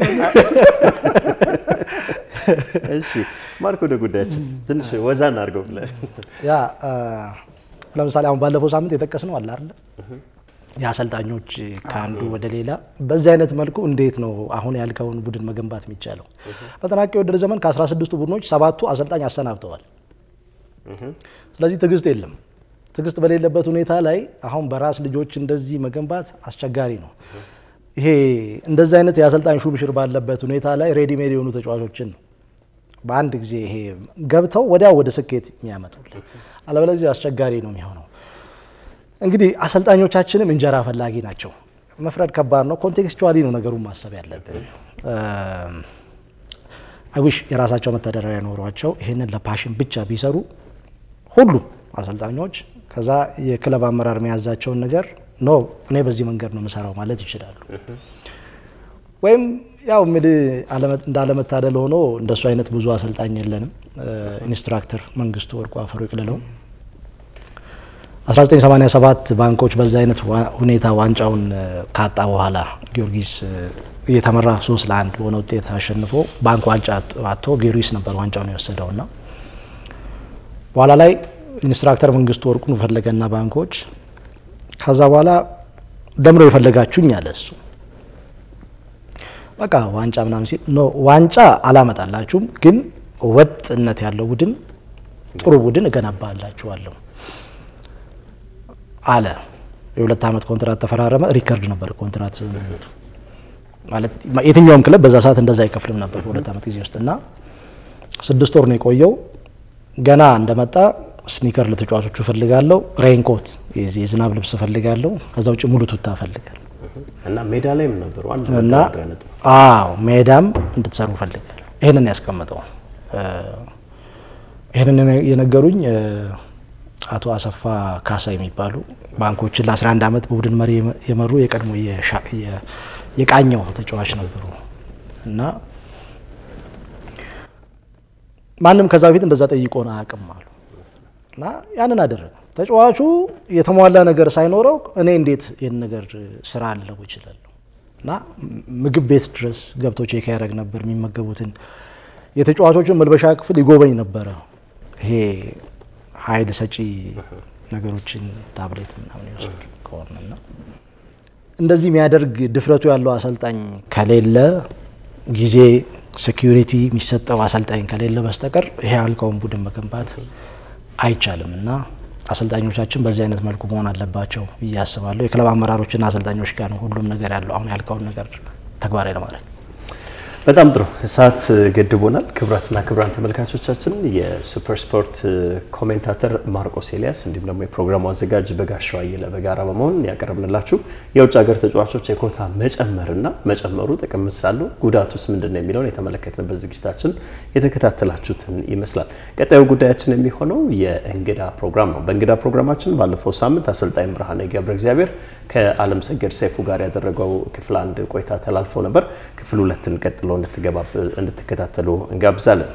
እሺ ማርክ፣ ወደ ጉዳያችን ትንሽ ወዛ እናድርገው ብለህ ያ ለምሳሌ አሁን ባለፈው ሳምንት የጠቀስነው አለ አይደለ የአሰልጣኞች ከአንዱ ወደ ሌላ በዚህ አይነት መልኩ እንዴት ነው አሁን ያልከውን ቡድን መገንባት የሚቻለው? በተጠናቀቀ የውድድር ዘመን ከ16ቱ ቡድኖች ሰባቱ አሰልጣኝ አሰናብተዋል። ስለዚህ ትዕግስት የለም። ትዕግስት በሌለበት ሁኔታ ላይ አሁን በራስ ልጆች እንደዚህ መገንባት አስቸጋሪ ነው። ይሄ እንደዚህ አይነት የአሰልጣኝ ሹምሽር ባለበት ሁኔታ ላይ ሬዲሜድ የሆኑ ተጫዋቾችን ነው በአንድ ጊዜ ይሄ ገብተው ወዲያው ወደ ስኬት የሚያመጡልን፣ አለበለዚህ አስቸጋሪ ነው የሚሆነው። እንግዲህ አሰልጣኞቻችንም እንጀራ ፈላጊ ናቸው። መፍረድ ከባድ ነው። ኮንቴክስቹዋሊ ነው ነገሩን ማሰብ ያለብን። አይዊሽ የራሳቸው መተዳደሪያ ኖሯቸው ይህንን ለፓሽን ብቻ ቢሰሩ ሁሉም አሰልጣኞች ከዛ የክለብ አመራር መያዛቸውን ነገር ኖ እኔ በዚህ መንገድ ነው የምሰራው ማለት ይችላሉ። ወይም ያው ምል እንዳለመታደል ሆኖ እንደሱ አይነት ብዙ አሰልጣኝ የለንም። ኢንስትራክተር መንግስቱ ወርቁ አፈሩ ይቅልለው 1987 ባንኮች በዛ አይነት ሁኔታ ዋንጫውን ካጣ በኋላ ጊዮርጊስ እየተመራ ሶስት ለአንድ በሆነ ውጤት አሸንፎ ባንክ ዋንጫ አጥቶ ጊዮርጊስ ነበር ዋንጫውን የወሰደውና በኋላ ላይ ኢንስትራክተር መንግስቱ ወርቁን ፈለገና ባንኮች ከዛ በኋላ ደምረው የፈለጋችሁኝ አለ እሱ። በቃ ዋንጫ ምናምን ሲል ኖ ዋንጫ አላመጣላችሁም፣ ግን ወጥነት ያለው ቡድን ጥሩ ቡድን እገነባላችኋለሁ አለ። የሁለት ዓመት ኮንትራት ተፈራረመ። ሪከርድ ነበር ኮንትራት ስምምነቱ ማለት የትኛውም ክለብ በዛ ሰዓት እንደዛ አይከፍልም ነበር በሁለት ዓመት ጊዜ ውስጥ እና ስድስት ወር ነው የቆየው። ገና እንደመጣ ስኒከር ለተጫዋቾቹ እፈልጋለሁ፣ ሬንኮት የዝናብ ልብስ እፈልጋለሁ፣ ከዛ ውጭ ሙሉ ቱታ እፈልጋለሁ እና ሜዳ ላይም ነበሩ አንድ እና አዎ ሜዳም እንድትሰሩ እፈልጋለሁ። ይህንን ያስቀምጠው ይህንን የነገሩኝ አቶ አሰፋ ካሳ የሚባሉ ባንኮችን ለ11 ዓመት በቡድን መሪ የመሩ የቀድሞ የቃኘው ተጫዋች ነበሩ እና ማንም ከዛ በፊት እንደዛ ጠይቆን አያውቅም አሉ እና ያንን አደረገ። ተጫዋቹ የተሟላ ነገር ሳይኖረው እኔ እንዴት ይህን ነገር ስራ አለው ይችላለሁ እና ምግብ ቤት ድረስ ገብቶ ቼክ ያደረግ ነበር የሚመገቡትን የተጫዋቾችን መልበሻ ክፍል ይጎበኝ ነበረ። ይሄ ኃይል ሰጪ ነገሮችን ታብሌት ምናምን ይወስድ ከሆነና እንደዚህ የሚያደርግ ድፍረቱ ያለው አሰልጣኝ ከሌለ ጊዜ ሴኪሪቲ የሚሰጠው አሰልጣኝ ከሌለ በስተቀር ይሄ ያልከውን ቡድን መገንባት አይቻልም እና አሰልጣኞቻችን በዚህ አይነት መልኩ መሆን አለባቸው ብዬ አስባለሁ። የክለብ አመራሮችና አሰልጣኞች ጋር ነው ሁሉም ነገር ያለው አሁን ያልከውን ነገር ተግባራዊ ለማድረግ በጣም ጥሩ ሰዓት ገድቦናል። ክቡራትና ክቡራን ተመልካቾቻችን የሱፐር ስፖርት ኮሜንታተር ማርቆስ ኤልያስ እንዲሁም ደግሞ የፕሮግራሙ አዘጋጅ በጋሻው አየለ በጋራ በመሆን ያቀረብንላችሁ የውጭ ሀገር ተጫዋቾች የኮታ መጨመርና መጨመሩ ጥቅም ሳለው ጉዳቱስ ምንድን ነው የሚለውን የተመለከትንበት ዝግጅታችን የተከታተላችሁትን ይመስላል። ቀጣዩ ጉዳያችን የሚሆነው የእንግዳ ፕሮግራም ነው። በእንግዳ ፕሮግራማችን ባለፈው ሳምንት አሰልጣኝ ብርሃነ ገብረ እግዚአብሔር ከአለም ሰገድ ሰይፉ ጋር ያደረገው ክፍል አንድ ቆይታ ተላልፎ ነበር። ክፍል ሁለትን ቀጥሎ እንድትከታተሉ እንጋብዛለን።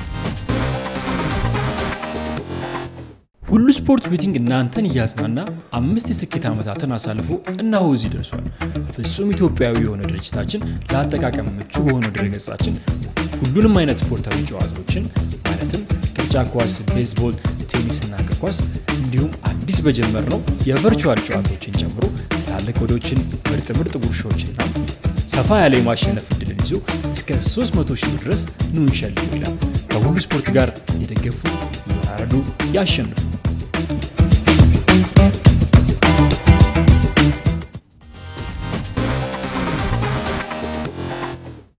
ሁሉ ስፖርት ቤቲንግ እናንተን እያዝናና አምስት የስኬት ዓመታትን አሳልፎ እነሆ እዚህ ደርሷል። ፍጹም ኢትዮጵያዊ የሆነ ድርጅታችን ለአጠቃቀም ምቹ በሆነ ድረገጻችን ሁሉንም አይነት ስፖርታዊ ጨዋታዎችን ማለትም ቅርጫት ኳስ፣ ቤዝቦል፣ ቴኒስና እግር ኳስ እንዲሁም አዲስ በጀመር ነው የቨርቹዋል ጨዋታዎችን ጨምሮ ትላልቅ ወዶችን፣ ምርጥ ምርጥ ጉርሻዎችና ሰፋ ያለ የማሸነፍ እድልን ይዞ እስከ 300 ሺህ ድረስ ኑ እንሸልም ይላል። ከሁሉ ስፖርት ጋር የደገፉ ይወራረዱ፣ ያሸንፉ።